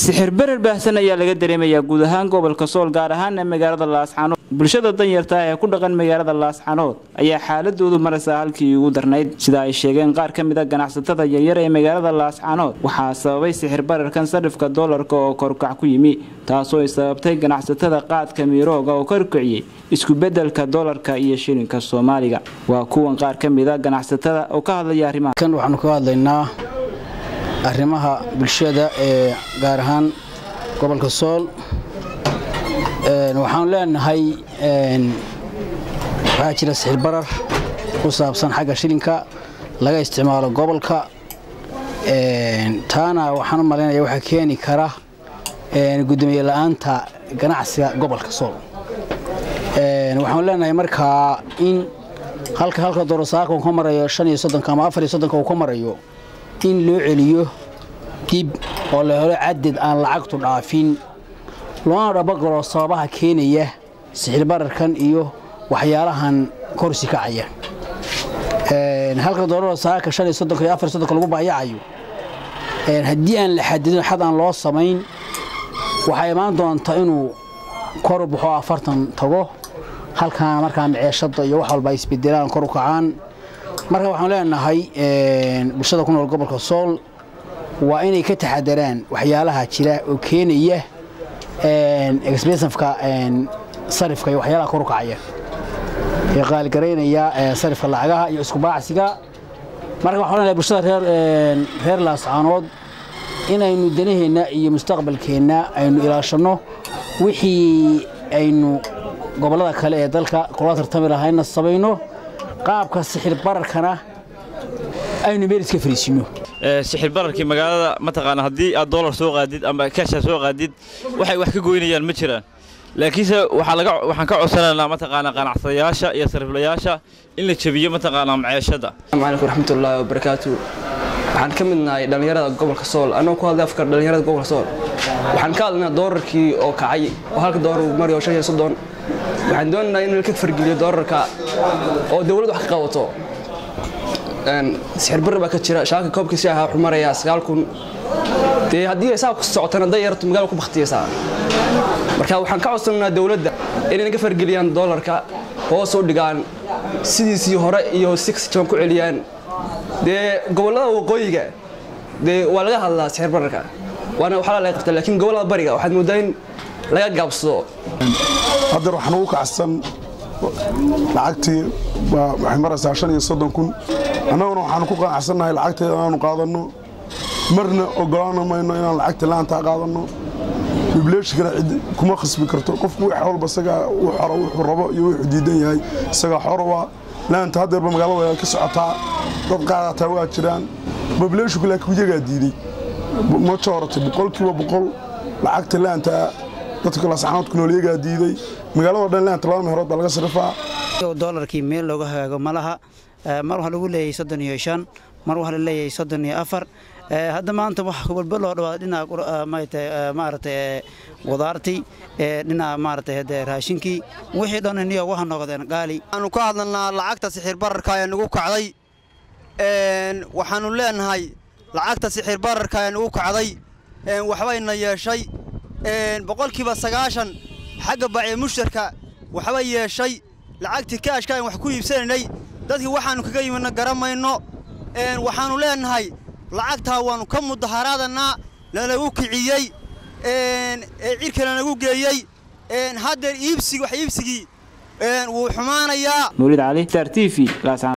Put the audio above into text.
sixir berer baahsan ayaa laga dareemayaa guud ahaan gobolka sool gaar ahaana magaalada laascanood bulshada danyarta ee ku dhaqan magaalada laascanood ayaa xaaladoodu maraysaa halkii ugu darnayd sida ay sheegeen qaar ka mid a ganacsatada yaryar ee magaalada laascanood waxaa sababay sixir bararkan sarifka doolarka oo korkac ku yimi taasoo ay sababtay ganacsatada qaadka miirooga oo korkiciyey iskubedelka doolarka iyo shilinka soomaaliga waa kuwan qaar ka mid a ganacsatada oo ka hadlaya arrimaha kan waxaanu ka hadlaynaa arrimaha bulshada ee gaar ahaan gobolka sool waxaanu leenahay waxaa jira sixir barar ku saabsan xagga shilinka laga isticmaalo gobolka taana waxaan u malaynaya waxaa keeni kara gudoomiye la-aanta ganacsiga gobolka sool waxaanu leenahay markaa in halka halka dorosaaka uu ka marayo shan iyo soddonka ama afar iyo soddonka uu ka marayo in loo celiyo dib oo la helo cadad aan lacagtu dhaafin loona dhabagalo sababaha keenaya sixir bararkan iyo waxyaalahan korsi kacaya halka doolada saaka shan iyo soddonka iyo afar iyo soddonka lagu baayacayo haddii aan la xadidin xad aan loo samayn waxaa imaan doonta inuu kor u baxo afartan tago halkaana markaa maceeshada iyo wax walba ay isbedelaan kor u kacaan marka waxaan leenahay bulshada ku nool gobolka sool waa inay ka taxadaraan waxyaalaha jira oo keenaya exbensafka sarifka iyo waxyaalaha kor u kacaya ee qaaligaraynaya sarifka lacagaha iyo iskubaacsiga marka waxaan leenahay bulshada reer reer laascaanood inaynu danaheenna iyo mustaqbalkeenna aynu ilaashanno wixii aynu gobollada kale ee dalka kula tartami lahayna samayno qaabka sixir bararkana aynu meel iska fariisino sixir bararkii magaalada mataqaana haddii aad doolar soo qaadid ama kaasha soo qaadid waxay wax ka goynayaan ma jiraan laakiinse waxaa laga waxaan ka codsanaynaa mataqaana ganacsadayaasha iyo sariflayaasha in la jabiyo mataqaana maceeshada asalaamu calaykum raxmatullaahi wabarakaatu waxaan ka mid nahay dhallinyarada gobolka sool annagoo ku hadlay afka dhallinyarada gobolka sool waxaan ka hadlaynaa doolarkii oo kacay oo halka doolar uu marayo shan iyo soddon waxaan doonaynaa in laka fargeliyo doolarka oo dowladdu wax ka qabato sixir barri baa ka jira shaaka koobkiisi ahaa wuxuu marayaa sagaal kun dee haddii ay saa ku socotana day yartu magaalada ku baktiyaysaa marka waxaan ka codsanaynaa dowladda inay naga fargeliyaan doolarka hoos u dhigaan sidiisii hore iyo si jaban ku celiyaan dee gobollada waqooyiga dee waa laga hadlaa sixir bararka waana waxaa laga qabta laakiin gobollada bariga waxaad mooddaa in laga gaabsado haddeer waxaan ugu kacsan lacagtii waxay maraysaa shan iyo soddon kun annaguna waxaanu ku qanacsannahay lacagteeda inaanu qaadanno marna ogolaan mayno inaan lacagta laantaa qaadanno bibleeshikana cid kuma khasbi karto qofku wax walba isagaa wuxuu rabo iyo wuxuu diidan yahay isagaa xorowa laanta haddeerba magaalada way ka socotaa dad qaadataa waa jiraan bibleeshiku laakiin iyagaa diiday ma jooratay boqolkiiba boqol lacagta laantaa dadka lascanoodku nool iyagaa diiday magaalado dhan laanta laba meherood baa laga sarifaa doolarkii meel looga hagaago ma laha mar waxaa lagu leeyahay soddon iyo shan mar waxaa la leeyahay soddon iyo afar hadda maanta wax walba loo dhawaada dhinaca maaragtay qudaartii dhinaca maaragtay hade raashinkii wixii dhan iniyo waxa noqdeen qaali waxaanu ka hadlanaa lacagta sixir bararka ee nagu kacday waxaanu leenahay lacagta sixir bararka ee nagu kacday waxbayna yeeshay boqolkiiba sagaashan xagga bacee mushtarka waxbay yeeshay lacagtii kaashka aan wax ku iibsanaynay dadkii waxaannu kaga yimidna garamayno waxaannu leenahay lacagtaa waannu ka mudaharaadanaa lanagu kiciyey ee cirka lanagu geeyey haddeer iibsigi wax iibsigii wuu xumaanayaa nuulid cali star t v